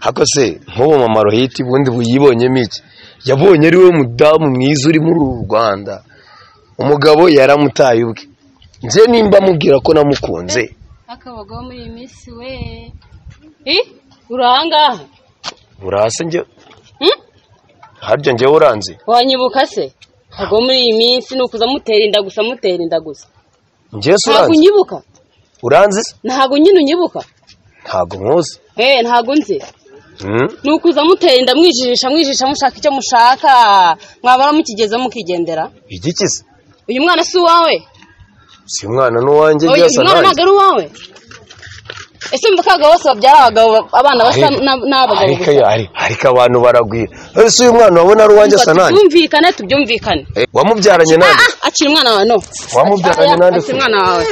hako se nk'ubu mama rohiti ubundi yibonyemo iki yabonye ari we mudamu mwiza uri muri uru rwanda umugabo yaramutaye ubwe nze nimba amubwira ko namukunze akabagabo muri iyi minsi we ih uri ahangaha urase njye Hmm? harya njyewe uranze wanyibuka se ntabwo muri iyi minsi ni ukuza amutera inda gusa amutera inda gusa njyewe se ntabwo uranze unyibuka uranze se ntabwo nyine unyibuka ntabwo nkuzi eee ntabwo nzi Hmm? ni ukuza amutera inda mwijijisha mwijijisha mushaka icyo mushaka mwabara mukigeze mukigendera igiki se uyu mwana si uwawe si umwana n'uwanjye Oya, byasa uyu mwana ntabwo ari uwawe ese mvuka abagabo bose babyara abagabo abana basa na- n'abagabo ariko gusa ari- ariko abantu baragwira ese uyu mwana wabona ari uwanjye asa nanjye tubyumvikane tubyumvikane Eh, wamubyaranye nanjye Ah, akiri umwana wawe no wamubyaranye nanjye se akiri umwana wawe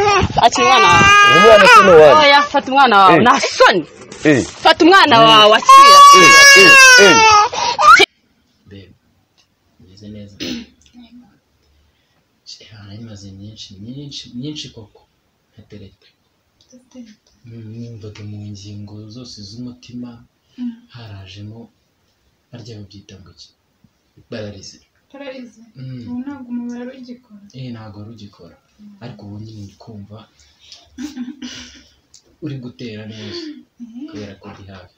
akiri umwana wawe uyu mwana se ni uwanjye oya fata umwana wawe Eh. nta soni Eh, fata umwana wawe akira eh, eh, eh. bebe meze neza hari imaze nyinshi nyinshi nyinshi koko ntatereka nimbaga mu ngingo zose z'umutima harajemo barya babyita ngo iki bararize pararize Mm. ubu ntabwo umubare ugikora eh ntabwo wari ugikora ariko ubu nyine uri kumva uri gutera neza kubera ko uri hafi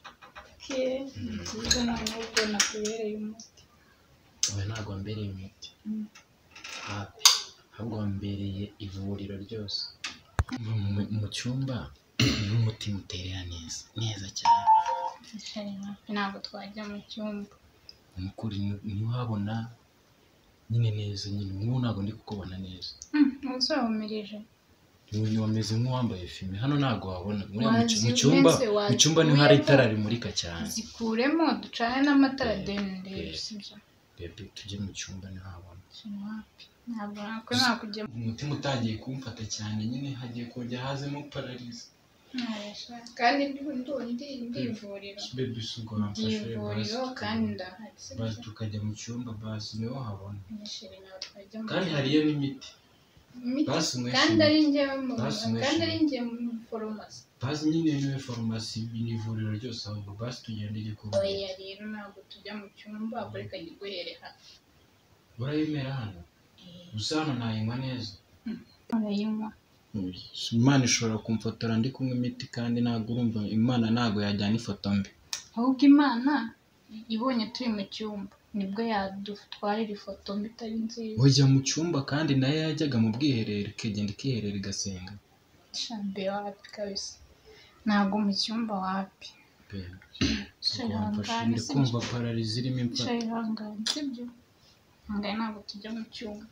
ke ni byiza noneho ubwo nakubereye umuti ubu ntabwo wambereye umuti Mm. hafi ahubwo wambereye ivuriro ryose Mu- mu- mu cyumba niho umutima uterera neza neza cyane ntabwo twajya mu cyumba ni ukuri ntiwabona nyine neza nyine nk'ubu ntabwo ndi kukubona neza uzahumirije uyu wameze nk'uwambaye fime hano ntabwo wabona Muri- mu Wazi mu cyumba umense, wazi mu cyumba niho hari umense. itara rimurika cyane zikuremo ducane n'amatara denedere Yeah. sibyo bebe tujye mu cyumba ntihabona sinapi ntabwo nako nakujya umutima utangiye kumfata cyane nyine hagiye kujya hazemo pararize mwaresha kandi ndi ndivuriro bebe si ubwo wamfashe ndivuriro basi- kandi ndahari basi sibyo tukajya mu cyumba basi niho habona nishimiye ntabwo twajya mu kandi cyumba. hariyo n'imiti Imiti. basi mwese kandi ari njyewe mu Basi mwese kandi ari imiti. njyewe mu foromasi basi nyine niwe farumasi ni ivuriro ryose ahubwo basi tugende ujye kubona oya rero ntabwo tujya mu cyumba buri kajya iguhere hafi urayemera hano gusa hano nayinywa neza urayinywa imana ishobora kumfotora ndi kunywa imiti kandi ntabwo urumva imana ntabwo yajyana ifoto mbi ahubwo imana ibonye turi mu cyumba nibwo yadutwarira ifoto mbi itari nziza ujya mu cyumba kandi nayo yajyaga mu bwiherero ikagenda ikiherera igasenga shambe wapi kabisa ntabwo mu cyumba wapi Pe, si Shay ukwamfasha, Hangari ndi si kumva pararizi irimo wicaye imfata ihangane sibyo ihangane ntabwo tujya mu cyumba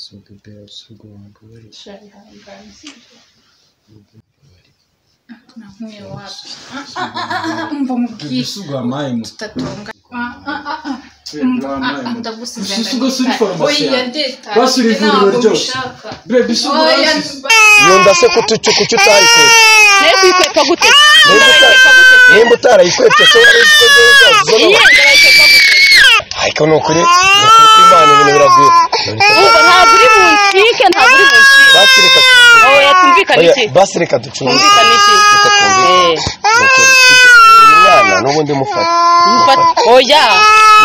si ubwo si ubwo wambabarira wicaye ihangane sibyo ntabwo wapi mva Bebe, mubwire si ubwo wampaye mu- tutatunga ndagusize Ese ubwo si uri farumasi oya yawe? deta Basi uri ivuriro ryose. Bebe, si ubwo oya wasize- yunda se ko utu- kuki utayikwepa nayo kuyikweka gute Nimba uta- nimba utarayikwepa se wari uzi ko njyewe nzaziza iyi n'ubu yenda bayiteka gute ariko ni ukuri ni ukuri ko imana ibintu biragwira Urumva ntabwo uri buncike ntabwo uri buncike basi reka twumve. aho yatumvikana Oya, iki basi reka ducunge tumvikana iki reka twumve Eh, Ni ukuri. uyu mwana n'ubundi mufata mufata- oya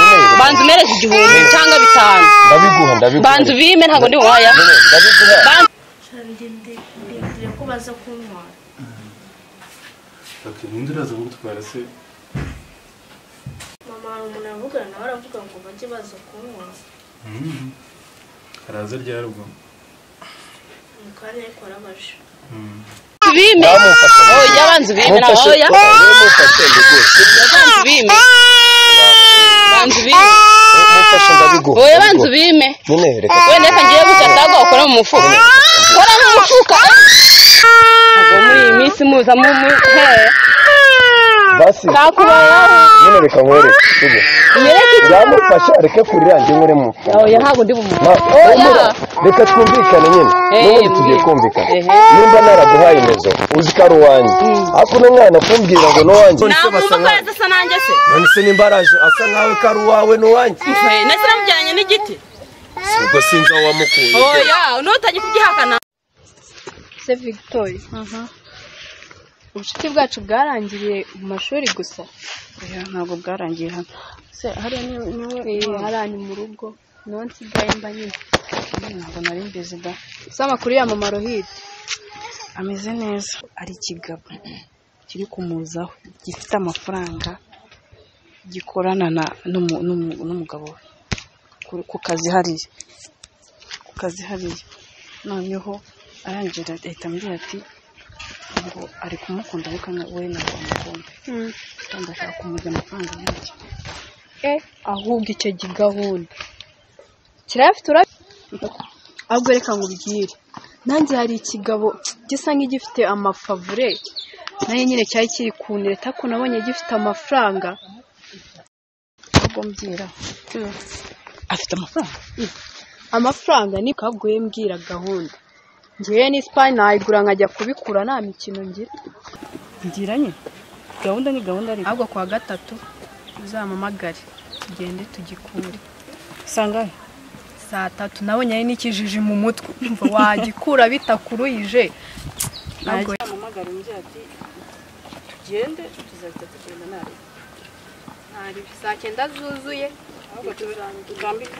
Nyine, banza umereze igihumbi cyangwa bitanu ndabiguha ndabiguha banza ubime ntabwo ndi buwaya Nyine, ndabiguha banza ndindiriye ko baza kuntwara Okay, ninde uraza kugutwara se mama hari umuntu avugana nawe aravuga ngo bajye baza kuntwara araza ryari ubwo mu kanya ariko arabaje ubime ndamufasha oya banza ubime ntabwo mufashe oya mufashe ndiguhe banza ubime banza ubime mufashe ndabiguha oya banza ubime nyine reka wenda reka ngiye gukata ahubwo wakora mu mufuka kora mu mufuka ntabwo muri iyi minsi muza mu mu he basi nakubayeho nyine reka nkwereke sibyo nyereke ndamufasha reke kuri yanjye nkore mu oya ntabwo ndi bumuhe Ma- humura, reka twumvikane nyine Eh, n'ubundi tugiye mbwira. kumvikana Ehe. nimba naraguhaye imezo uzi ko ari uwanjye ariko uno mwana kumbwira ngo ni uwanjye namwumva ko yazasa nanjye se none se nimba araje asa nkawe ko ari uwawe ni uwanjye nese namujyanye n'igiti ubwo sinzi aho wamukuye oya n'utangiye kubyihakana se victoire ubucuti bwacu bwarangiriye mu mashuri gusa ntabwo bwarangiye hano se hariya ni- niwe Eh, hariya ni mu rugo niho nsigaye mba nyine ntabwo nari mbizi da gusa amakuru ya mama rohide ameze neza ari ikigabo kiri kumuzaho gifite amafaranga gikorana na n'umu- n'umu- n'umugabo we Ku- ku kazi hariya ku kazi hariya noneho arangije ahita ambwira ati ngo ari kumukunda ariko na- we ntabwo amukunda kandi ashaka kumujya amafaranga yanjye eh ahubwo icyo gigahunda kirayafite ura ahubwo reka nkubwire nanjye hari ikigabo gisa nk'igifite amafavure nayo nyine cyari kiri kunireta ko nabonye gifite amafaranga ahubwo mbwira afite amafaranga amafaranga ni kabwo mbwira gahunda ngewe ni sipani nayigura nkajya kubikura nta mikino ngira ngira nyine gahunda ni gahunda ariko ahubwo kuwa gatatu uzampamagare tugende tugikure usanga saa tatu nabonye ari n'ikijiji mu mutwe Umva wagikura bitakuruyije ntabwo amamagara umbwira ati tugende tuzahita tugenda nawe saa cyenda zuzuye tugambika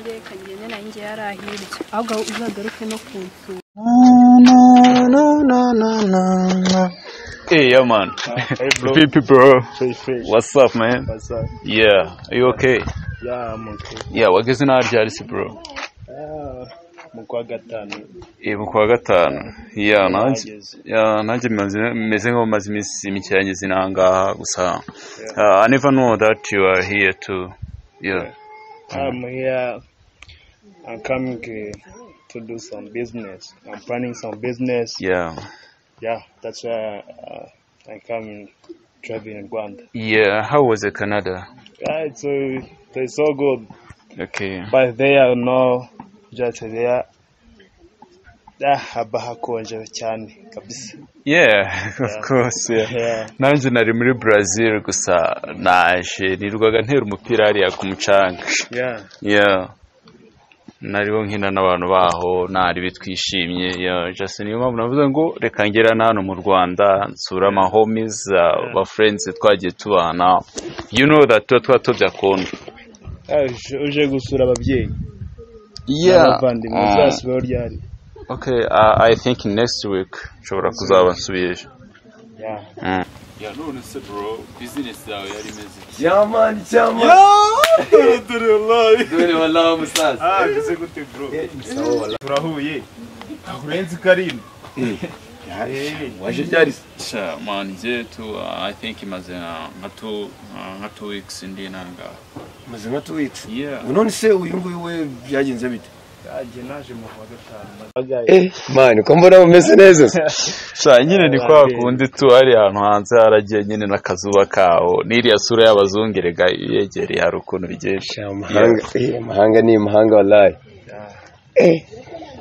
njyewe kagende na njye yari ahirya ahubwo uzagaruke no ku nzu Hey, yeah, man. Hey, bro. Pipi, bro. Free, free. What's up, man? What's up? Yeah. Are you okay? Yeah, I'm okay. Yeah, wageze naho ryarisi, bro? Ah, mu kwa gatanu. Eh, mu kwa gatanu. Yeah, nanjye Nahageze. yeah, nanjye mmaze- meze nk'aho maze iminsi mike yageze n'ahangaha gusa. Uh, I never know that you are here too. Yeah. I'm here. I'm coming uh, to do some business. I'm planning some business. Yeah. Yeah, that's why uh, I'm coming traveling in Rwanda. Yeah, how was it, Canada? Yeah, it's, uh, it's so good. Okay. But there, no, just there. Ah, haba hakonje cyane kabisa. Yeah, of course, yeah. Yeah. nanjye nari muri Brazil gusa naje nirwaga ntera umupira hariya ku mucanga Yeah. yeah nariho nkina n'abantu baho ntari bitwishimye yeah. just niyo mpamvu navuze ngo reka ngera na hano mu rwanda nsura ama homies uh, ba friends twagiye tubana you know that tuba twatobye akondo Ah, uje- uje gusura ababyeyi. Abavandimwe Uh, uzasura ryari? okay uh, i think next week nshobora kuzaba nsubiyeje Yeah. mm. ya none se bro business yawe yari imeze cyamani cyamani dore wala musaza Ah, bize gute bro? Turahuye. Urenze Karim. waje ryari se sha man njye tu uh, i think imaze uh, nka two uh, nka two weeks ndi nangaha maze nka two weeks yeah none se uyu nguyu we byagenze bite Yaje naje mu kwa gatanu. eh mani ko mbona bumeze neza se sha nyine ni kwa kundi tu hari ahantu hanze haragiye nyine n'akazuba kawo n'iriya sura y'abazungu erega iyo yegereye hari ukuntu bigenshi amahanga eh amahanga ni amahanga wallahi eh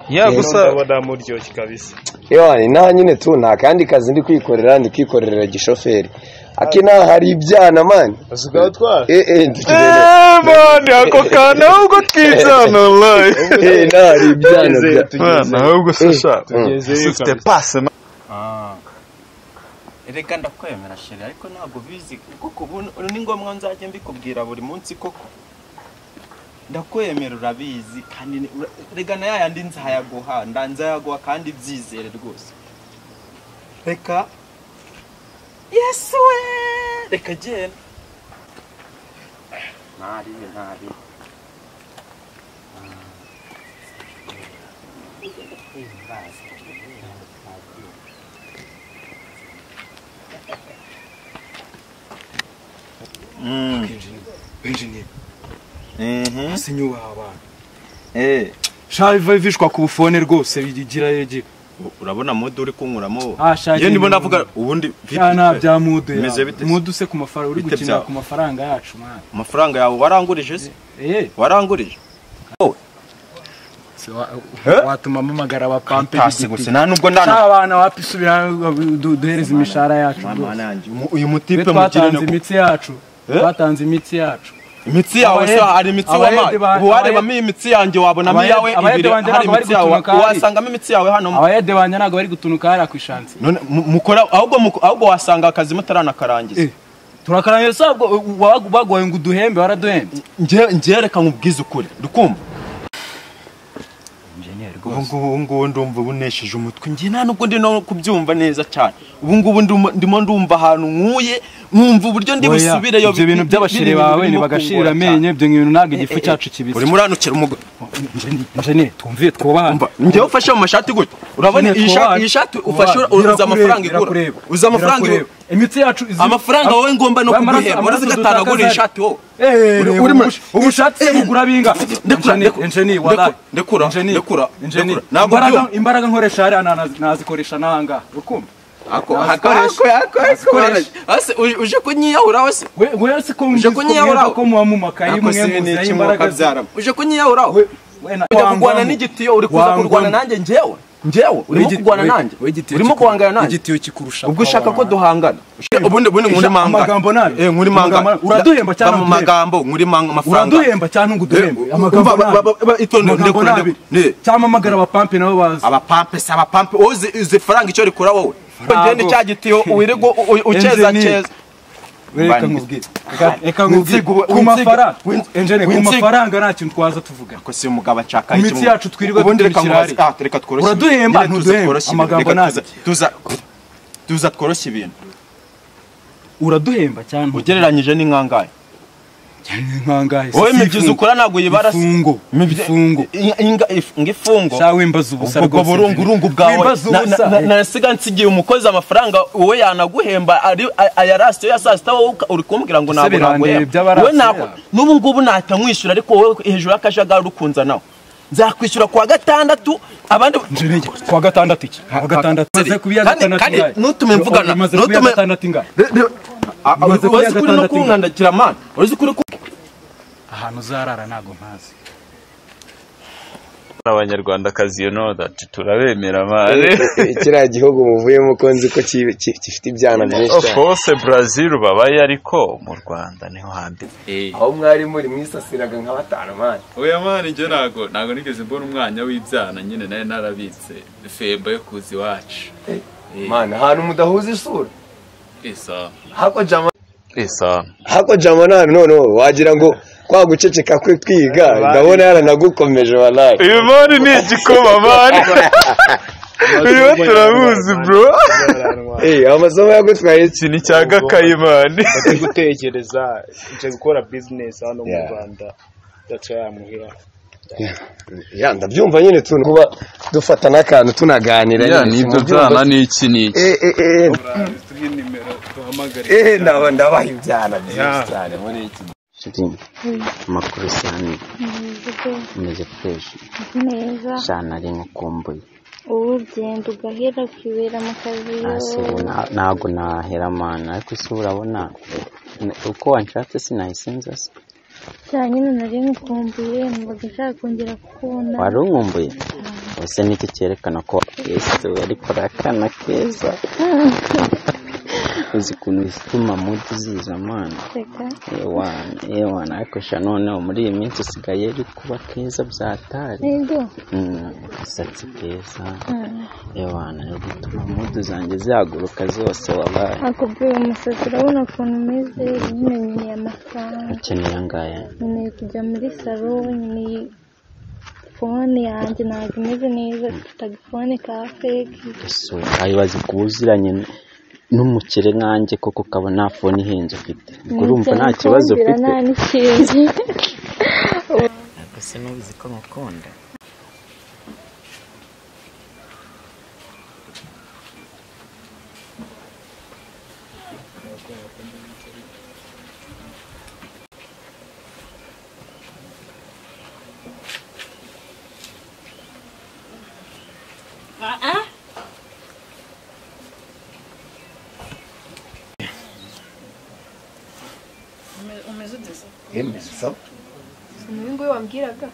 ya gusa ndabona muryoshye kabisa. Ewana inaha nyine tu nta kandi kazi ndi kwikorera ndi kwikorera gishoferi akinaha hari ibyana mani Basuka utwara. eh eh ndukeneye Eh, man, ako kantu ahubwo twizana wallahi eh inaha hari ibyana bya Man, ahubwo se sha Tugeze se ufite passe man. Erega ndakwemera sheri ariko ntabwo bizi kuko ubu ubu ni ngombwa nzajya mbikubwira buri munsi koko ndakwemera urabizi kandi ni- ura- erega na yayandi nzayaguha nda nzayaguha kandi byizere rwose reka yesu we reka genda ntari ntari Eh, Shave vishwa ku bufone rwose bigira yegi. urabona mudu uri kunkuramo Ah, shaki iyo ndimo ni- ndavuga ubundi vipi? Cyana bya mudu. Bimeze bite se? Mudu se ku mafaranga uri Bite gukina byawe? ku mafaranga yacu mwana. amafaranga yawe warangurije se Eh, warangurije se wa- watuma mpamagara abapampe Hasi gusa nta nubwo ndananiwe Abana wapi subira du- duhereze imishahara yacu. Mama bro. wanjye, umu- Twe uyu mutipe mugirane twatanze ko- imitsi yacu. Eh? Twatanze imitsi yacu. imitsi yawe se hari imitsi abayede ba- wama ubu warebamo iyi imitsi yanjye wabonamo Abayede- iyawe abayede ibiri banjye hari ntabwo bari imitsi yawe gutunuka hariya. wasangamo imitsi yawe hano abayede banjye ntabwo bari gutunuka hariya ku ishansi none mu- mukora ahubwo muko- ahubwo wasanga akazi mutaranakarangije turakarangije se ubwo ubu bagoye ngo uduhembe waraduhembye njye njye reka nkubwize ukuri ndikumva ubu ngubu ngubu ndumva ubu nesheje umutwe njye nta nubwo ndi no kubyumva neza cyane ubu ngubu ndimo- ndimo ndumva ahantu nkuye nkumva uburyo ndi Oya, busubireyo ibyo bintu by'abashiri bawe birimo ntibagashirira kungora cyane. amenyo ibyo bintu ntabwo igifu Eh, eh, cyacu kibisi urimo uranukira umugore njene twumviye twubahane njyewe ufashe mu mashati gutya urabona iyi shati iyi shati ufashe uza amafaranga igura irakureba, uza amafaranga igura irakureba. imitsi yacu izi- amafaranga wowe ngomba no Amaraso- kuguhemba amaraso urazigatana dutakaza agura ari- ishati wowe Eh, Uri- reba, uri mu- ubush- ubushatse bugura binga Ndekura, ndekura, njeni ndekura, ndekura, ndekura, ndekura. Ntabwo byumva. imbaraga nkoresha hariya nta- nazikoresha n'ahangaha ukumva ako ako Nazikoresha. ako ako Nazikoresha. ase uje- uje kunyiyahura wese we we si ko Uje wumvise ko kunyiyahura mwebwe we? ko muba mumakaye Ako mwe si ni muzeho iki imbaraga ze. mukabyara uje kunyiyahura we We- we na- ujya wangwamo. kurwana n'igitiyo uri kuza Wangwamo. kurwana nanjye njyewe njyewe urimo Wigi- kurwana we- nanjye we igitiyo urimo kiku- guhangana nanjye igitiyo kikurusha ubwo ushaka ko power. duhangana ubundi ubundi nkuri mangana amagambo nabi. eh nkuri mangana Amagambo- uraduhemba cyangwa mu ntuduhemba? magambo nkuri manga amafaranga uraduhemba cyangwa ngo uduhembe Eh, amagambo umva, ba- ba- ba- itonde, amagambo ndekure, nabi ndekure. cyangwa amagara abapampe nabo bazi abapampe si abapampe wowe uzi- uzi faranga icyo rikora wowe ngende cya gitiyo wirirwa u- u- ukeza Engineer. keza reka Mbaniki. nkubwire Reka- reka Winsiga, nkubwire ku winsiga, mafaranga winsiga, enjene ku winsiga. mafaranga nta kintu twaza tuvuga ko si umugabo ashaka Imitsi iki mu- yacu twirirwa ubundi reka duturikira nkubaze- ah, reka tworoshye ibintu. Uraduhemba, Nyine tuza ntuduhemba. tworoshye ibintu. Amagambo Reka nabi. tuza- tuza tuza tworoshye ibintu uraduhemba cyane ugereranyije n'inkangahe nkangahe wowe imibyizi ukora ntabwo yibara se. ifungo ifungo Inga- inga- if- ngifungo shawe wembaza ubusa ubwo burungu urungu bwawe wembaza Na- na- na- ubusa nasiga nsigiye umukozi amafaranga wowe yanaguhemba ari ayarasiyo ya saa sita wowe uka- uri kumbwira ngo Ese ntabwo birandeba naguhemba iby'abarasiyo? wowe ntabwo n'ubu ngubu ntahita nkwishyura ariko wowe hejuru y'akajagari ukunza nawe nzakwishyura kuwa gatandatu abandi Njenege, kuwa gatandatu iki kuwa gatandatu Kandi- maze kubiya kandi- gatandatu kandi ingahe? ntutume mvugana, maze kubiya ntutume- gatandatu ingahe Umaze kuya uzi kuri no gatandatu ingahe? kunkandakira mani uzi kuri ku- ahantu uzarara ntabwo mpazi abanyarwandakazi you know that turabemera mare kiriya gihugu muvuyemo ko nzi ko ki- ki- gifite ibyana byinshi of cyane course brazil babaye ariko mu rwanda niho hambere aho mwari muri mwisasiraga nka batanu mani oya mani njye ntago ntago nigeze mbona umwanya w'ibyana nyine nari narabitse femba yo kuza iwacu mani ahantu mudahuza isura isa hako jama isano hako jama nta noneho wagira ngo kwa guceceka kwe twiga ndabona yaranagukomeje banayi uyu mani ni igikoma mani uyu turamuzi bro amasomo yagutwaye iki iki ni cya gakayi mani bari gutekereza nje gukora bizinesi hano mu Yeah. rwanda that's why I'm here ya ndabyumva nyine tuntu kuba dufata n'akantu tunaganira ya nyine, nibyo mubyumva byana ni iki ni iki Eh, eh, eh, eh, ndaba- ndabaha ibyana Yeah. byinshi cyane muri iki amakuru cyane umeze twese neza cyane ari nkukumbuye ubu ugenda ugahera ukibera mu kazi hasi ubu nta- ntabwo nahera mana ariko isi urabona n- uko wanshatse sinayisinza se cyane nyine nari nkumbuye mbaga nshaka kongera kukubona wari unkumbuye ese niki cyerekana ko yesu ariko ari akana keza uzi ukuntu zituma mudu ziza mana Seka. ewana ewana ariko sha noneho muri iyi minsi usigaye uri kuba keza byatari nibyo Mm, agasatsi keza ewana ni gutuma mudu zanjye zihaguruka zose wabaye akubwiye umusatsi urabona ukuntu umeze nyine nkeneye amafaranga ukeneye angaya nkeneye kujya muri salo nkeneye fone yanjye ntabwo imeze neza ifite agafone ka feki ese wayibaza ku buziranye n- n'umukire nkanjye koko ukaba nta fone ihenze ufite ubwo urumva nta kibazo ufite nta n'ikintu ese nubizi ko ngukunda umeze udasa sinzi ngo wambwiraga